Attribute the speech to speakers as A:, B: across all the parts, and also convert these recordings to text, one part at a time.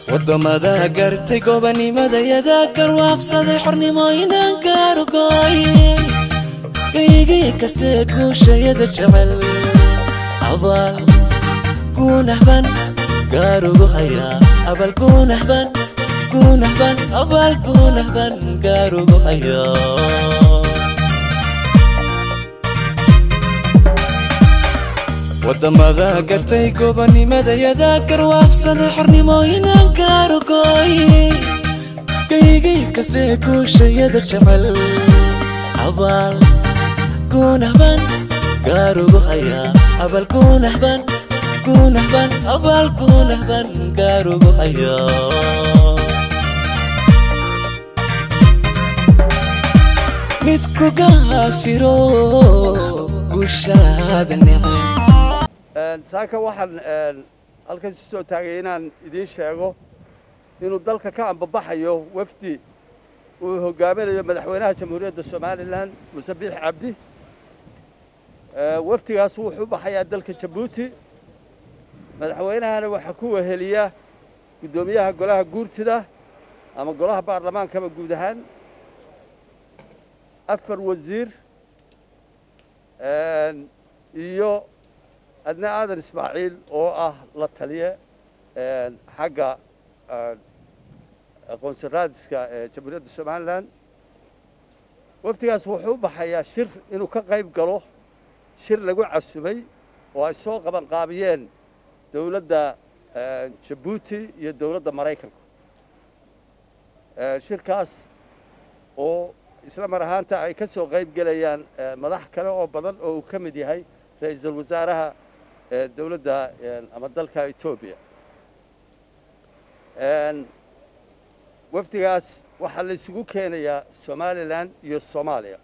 A: wadamada gartay gobanimadayada garwaaqsaday xornimooyinan gaarugooye gaygii kaste guushayada jecel abaal guunahban gaarugu hayaa abal guunahban guunahban abaal guunahban gaarugu hayaa wadamada gartay gobanimadayada garwaaqsaday xornimooyinan gaarugooye gaygay kastee guushayada jecel abaal guunahban gaarugu hayaa abal guunahban guunahban abaal guunahban gaarugu hayaa mid ku gaasiro guushaada necay
B: saaka waxaan halkan isu soo taagay inaan idiin sheego inuu dalka ka ambabaxayo wafdi uu hogaaminayo madaxweynaha jamhuuriyadda somalilan muse biix cabdi wafdigaas wuxuu baxayaa dalka jabuuti madaxweynahana waxaa ku weheliya guddoomiyaha golaha guurtida ama golaha baarlamaankaba guud ahaan afar wasiir iyo adna aadan ismaaciil oo ah la taliye xagga aqoonsi raadiska ee jamhuuriyadda somalilan wafdigaas wuxuu u baxayaa shir inuu ka qayb galo shir lagu casumay oo ay soo qaban qaabiyeen dowladda jabuuti iyo dowladda maraykanka shirkaas oo isla mar ahaanta ay ka soo qayb gelayaan madax kale oo badan oo uu ka mid yahay ra-iisul wasaaraha dowladda ama dalka etoobiya wafdigaas waxaa la isugu keenayaa somalilan iyo soomaaliya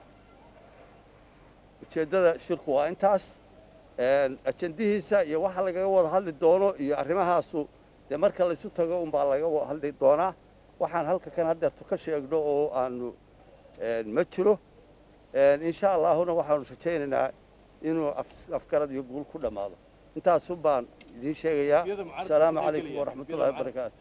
B: ujeeddada shirku waa intaas ajendihiisa iyo waxa lagaga wada hadli doono iyo arrimahaasu dee marka laysu tago unbaa laga wada hadli doonaa waxaan halka kan haddeerto ka sheegno oo aanu ma jiro insha allaahuna waxaanu rajaynaynaa inuu afgarad iyo guul ku dhammaado intaasun baan idiin sheegayaa asalaamu calaykum waraxmat ullahi wabarakaatu